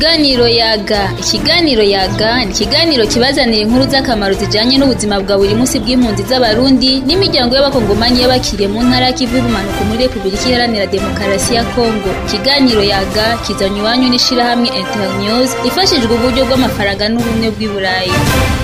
Ikiganiro yaga ikiganiro yaga ni ikiganiro kibazanira inkuru z'akamaro zijanye n'ubuzima bwa buri munsi bw'impunzi z'abarundi n'imiryango y'abakongomani y'abakiriye mu ntara y'ikivu y'ubumanuko muri repubulika iharanira demokarasi ya kongo ikiganiro yaga kizanye iwanyu n'ishirahamwe internews ifashijwe uburyo bw'amafaranga n'ubumwe bw'i burayi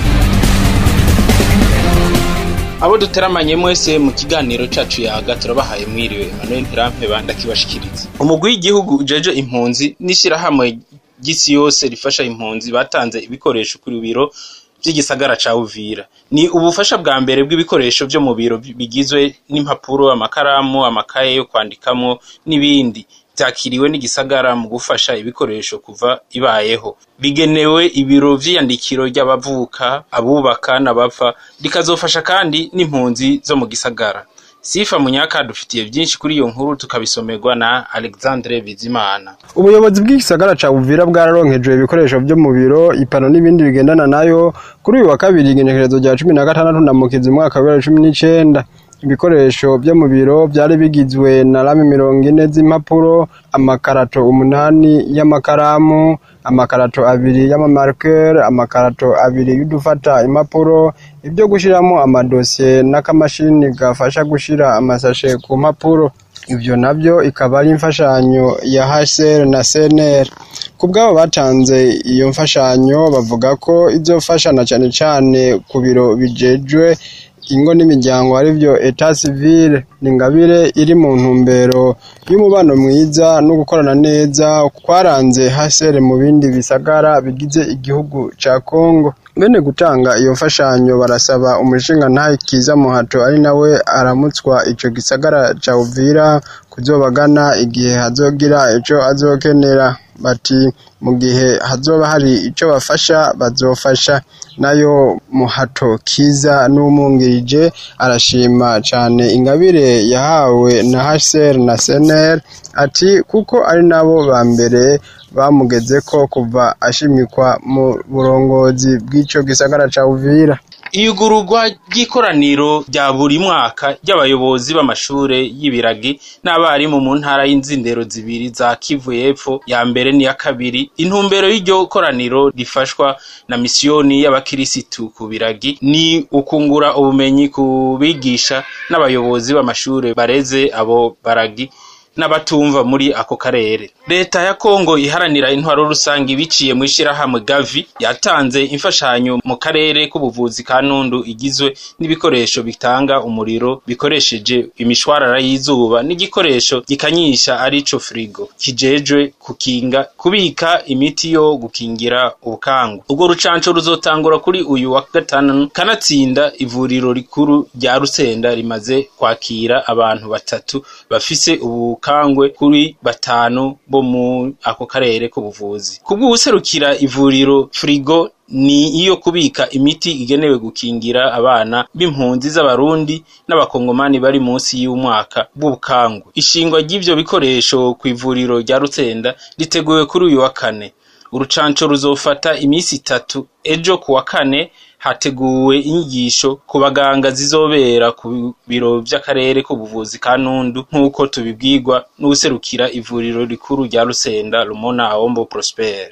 abo duteramanye mwese mu kiganiro cacu yaga turabahaye mwiriwe Emmanuel Ntirampeba ndakibashikiriza umugwi w'igihugu ujeje impunzi n'ishirahamwe ry'isi yose rifasha impunzi batanze ibikoresho ku biro vy'igisagara ca Uvira ni ubufasha bwa mbere bw'ibikoresho vyo mu biro bigizwe n'impapuro amakaramu amakaye yo kwandikamwo n'ibindi vyakiriwe n'igisagara mu gufasha ibikoresho kuva ibayeho bigenewe ibiro vy'iyandikiro ry'abavuka abubaka n'abapfa rikazofasha kandi n'impunzi zo mu gisagara sifa munyaka dufitiye vyinshi kuri iyo nkuru tukabisomerwa na alexandre bizimana ubuyobozi bw'igisagara ca Uvira bwararonkejwe ibikoresho vyo mu biro ipano n'ibindi bigendana nayo kuri uyu wa kabiri igenekerezo rya cumi na gatandatu ndamukizi umwaka wa bibiri na cumi n'icenda ibikoresho vyo mu biro vyari bigizwe na rame mirongo ine z'impapuro amakarato umunani y'amakaramu amakarato abiri y'amamarker amakarato abiri y'udufata impapuro ibyo gushiramo amadosiye n'akamashini gafasha gushira amasashe ku mpapuro ivyo navyo ikaba ari imfashanyo ya HCR na CNR ku bwabo batanze iyo mfashanyo bavuga ko izofasha na cane cane ku biro bijejwe ingo n'imiryango arivyo etat civile ni ingabire iri mu ntumbero y'umubano mwiza no gukorana neza kwaranze hasere mu bindi bisagara bigize igihugu ca Kongo bene gutanga iyo mfashanyo barasaba umushinga ntahe kiza muhato ari nawe aramutswa ico gisagara ca Uvira kuzobagana igihe hazogira ico azokenera bati mu gihe hazoba hari ico bafasha bazofasha nayo muhato kiza n'umwungirije arashima cane ingabire yahawe na HCR na CNR ati kuko ari nabo ba mbere bamugezeko kuva ashimikwa mu burongozi bw'ico gisagara ca Uvira iyugururwa ry'ikoraniro rya buri mwaka ry'abayobozi b'amashure y'ibiragi n'abarimu mu ntara y'inzindero zibiri za Kivu y'epfo ya mbere n'iya kabiri intumbero y'iryo koraniro rifashwa na misiyoni y'abakirisitu ku biragi ni ukungura ubumenyi ku bigisha n'abayobozi b'amashure bareze abo baragi n'abatumva muri ako karere leta ya kongo iharanira intwaro rusange biciye mu ishirahamwe gavi yatanze imfashanyo mu karere k'ubuvuzi ka nundu igizwe n'ibikoresho bitanga umuriro bikoresheje imishwarara y'izuba n'igikoresho gikanyisha arico frigo kijejwe kukinga kubika imiti yo gukingira ubukangu ubwo rucanco ruzotangura kuri uyu wa gatanu kanatsinda ivuriro rikuru rya rusenda rimaze kwakira abantu batatu bafise ubu kangwe kuri batanu bo mu ako karere k'ubuvuzi kubw'uwuserukira ivuriro frigo ni iyo kubika imiti igenewe gukingira abana b'impunzi z'abarundi n'abakongomani bari munsi y'umwaka b'ubukangwe ishingwa ry'ivyo bikoresho ku ivuriro rya Rutsenda riteguwe kuri uyu wa kane urucanco ruzofata imisi itatu ejo ku wa kane hateguwe inyigisho ku baganga zizobera ku biro vy'akarere k'ubuvuzi ka Nundu nk'uko tubibwirwa n'uwuserukira ivuriro rikuru rya Rusenda Rumona Aombo Prosper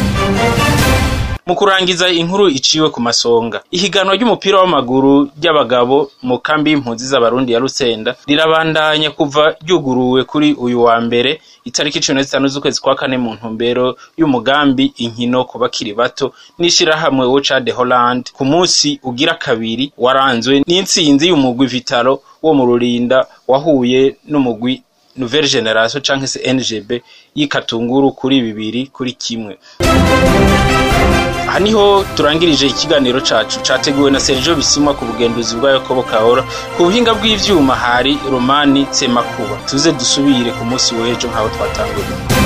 mu kurangiza inkuru iciwe ku masonga ihiganwa ry'umupira w'amaguru ry'abagabo mu kambi y'impunzi z'abarundi ya Rusenda rirabandanya kuva ryuguruwe kuri uyu wa mbere itariki cumi na zitanu z'ukwezi kwa kane mu ntumbero y'umugambi inkino ku bakiri bato n'ishirahamwe Wocha de Holland ku munsi ugira kabiri waranzwe n'intsinzi y'umugwi Vitalo wo mu Rurinda wahuye n'umugwi Nouvelle Generation canke se NGB y'ikatunguru kuri bibiri kuri kimwe aha niho turangirije ikiganiro cacu categuwe na Sergio Bisimwa ku bugenduzi bwa Yakobo Kahora ku buhinga bw'ivyuma hari Romani Tsemakuba tuze dusubire ku munsi w'ejo nk'aho twatanguye